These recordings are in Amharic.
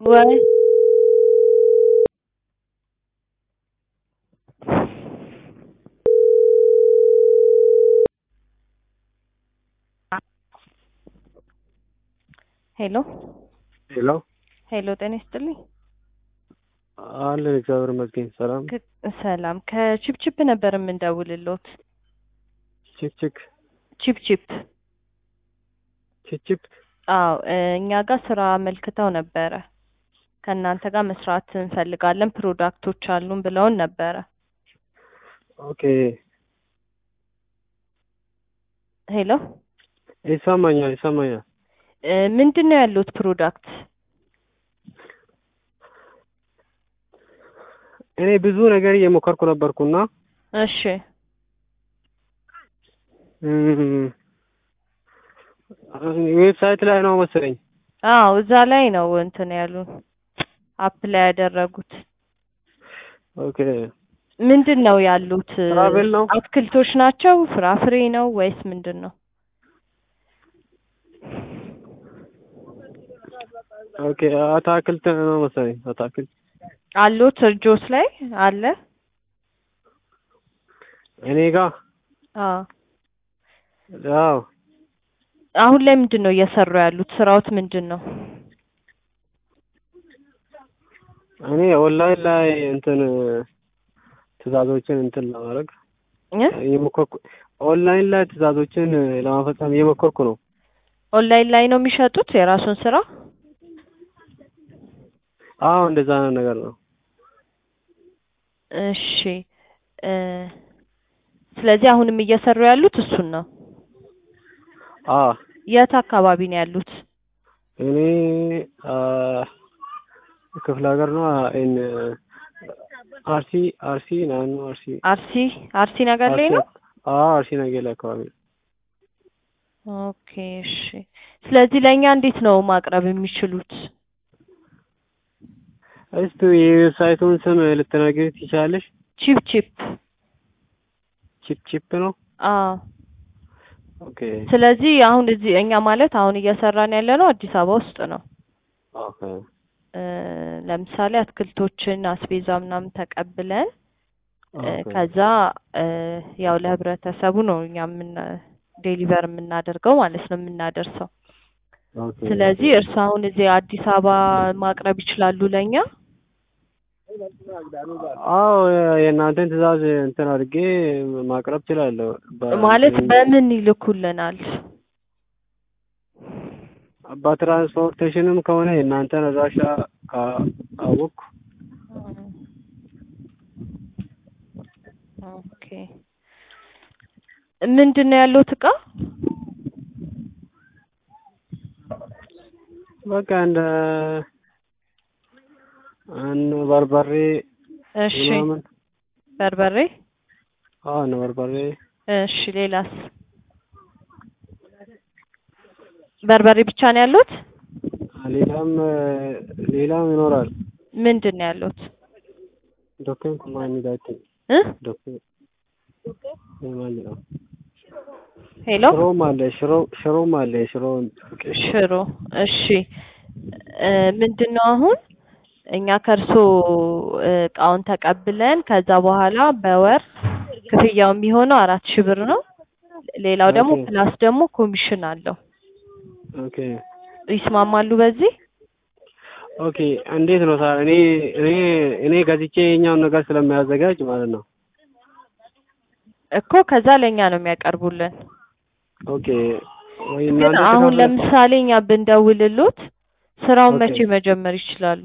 ወይ ሄሎ ሄሎ ሄሎ፣ ጤና ይስጥልኝ። አለን እግዚአብሔር ይመስገን። ሰላም ክ- ሰላም ከቺፕቺፕ ነበር የምንደውልሎት። ቺክ ቺክ ቺፕቺፕ ቺክ ቺክ አዎ እ እኛ ጋር ስራ አመልክተው ነበረ። ከእናንተ ጋር መስራት እንፈልጋለን ፕሮዳክቶች አሉን ብለውን ነበረ። ኦኬ ሄሎ ይሰማኛል ይሰማኛል። እ ምንድን ነው ያሉት ፕሮዳክት? እኔ ብዙ ነገር እየሞከርኩ ነበርኩና እሺ እም፣ ዌብሳይት ላይ ነው መሰለኝ። አዎ እዛ ላይ ነው እንትን ያሉን አፕ ላይ ያደረጉት። ኦኬ ምንድን ነው ያሉት? ትራቬል ነው? አትክልቶች ናቸው? ፍራፍሬ ነው ወይስ ምንድን ነው? ኦኬ አታክልት ነው መሰለኝ። አታክልት አሉት እጆስ ላይ አለ? እኔ ጋር አዎ አዎ አሁን ላይ ምንድን ነው እየሰሩ ያሉት? ስራዎት ምንድን ነው? እኔ ኦንላይን ላይ እንትን ትዕዛዞችን እንትን ለማድረግ እ? እየሞከርኩ ኦንላይን ላይ ትዕዛዞችን ለማፈጸም እየሞከርኩ ነው። ኦንላይን ላይ ነው የሚሸጡት የራሱን ስራ? አዎ እንደዛ አይነት ነገር ነው። እሺ እ ስለዚህ አሁንም እየሰሩ ያሉት እሱን ነው። አዎ የት አካባቢ ነው ያሉት? እኔ አ ክፍለ ሀገር ነው እን አርሲ አርሲ ናኑ አርሲ አርሲ አርሲ ነገር ላይ ነው? አዎ አርሲ ነገር ላይ አካባቢ ነው። ኦኬ እሺ። ስለዚህ ለእኛ እንዴት ነው ማቅረብ የሚችሉት? እስቲ የዌብሳይቱን ስም ልትነግሪ ትችላለሽ? ቺፕ ቺፕ ቺፕ ቺፕ ነው። አዎ ኦኬ ስለዚህ አሁን እዚህ እኛ ማለት አሁን እየሰራን ያለ ነው አዲስ አበባ ውስጥ ነው። ኦኬ እ ለምሳሌ አትክልቶችን አስቤዛ ምናምን ተቀብለን እ ኦኬ ከዛ እ ያው ለህብረተሰቡ ነው እኛ ምን ዴሊቨር የምናደርገው ማለት ነው የምናደርሰው። ኦኬ ስለዚህ እርሱ አሁን እዚህ አዲስ አበባ ማቅረብ ይችላሉ ለእኛ? አዎ የእናንተን ትዕዛዝ እንትን አድርጌ ማቅረብ እችላለሁ። በ- ማለት በምን ይልኩልናል? በትራንስፖርቴሽንም ከሆነ የእናንተን አድራሻ ካወቅኩ ኦኬ ምንድን ነው ያለው እቃ? በቃ እንደ እነ በርበሬ እሺ ምናምን በርበሬ አዎ እነ በርበሬ እሺ ሌላስ? በርበሬ ብቻ ነው ያሉት? ሌላም ሌላም ይኖራል። ምንድን ነው ያሉት? ዶክመንት ማንዳት እ ዶክመንት ማለት ነው። ሄሎ ሽሮም አለ ሽሮ ሽሮም አለ ሽሮ ሽሮ እሺ እ ምንድን ነው አሁን እኛ ከእርሶ እ እቃውን ተቀብለን ከዛ በኋላ በወር ክፍያው የሚሆነው አራት ሺህ ብር ነው። ሌላው ደግሞ ኦኬ። ፕላስ ደግሞ ኮሚሽን አለው። ኦኬ ይስማማሉ በዚህ? ኦኬ እንዴት ነው ሳ እኔ እኔ እኔ ገዝቼ የኛውን ነገር ስለሚያዘጋጅ ማለት ነው። እኮ ከዛ ለእኛ ነው የሚያቀርቡልን። ኦኬ ወይ ግን እናንተ አሁን ትከፍለ- ለምሳሌ እኛ ብንደውልሎት ስራውን ኦኬ። መቼ መጀመር ይችላሉ?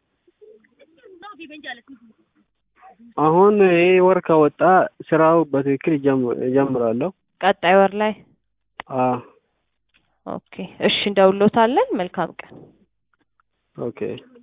አሁን ይሄ ወር ከወጣ ስራው በትክክል ይጀም- እጀምራለሁ። ቀጣይ ወር ላይ? አዎ ኦኬ እሺ እንደውሎታለን። መልካም ቀን። ኦኬ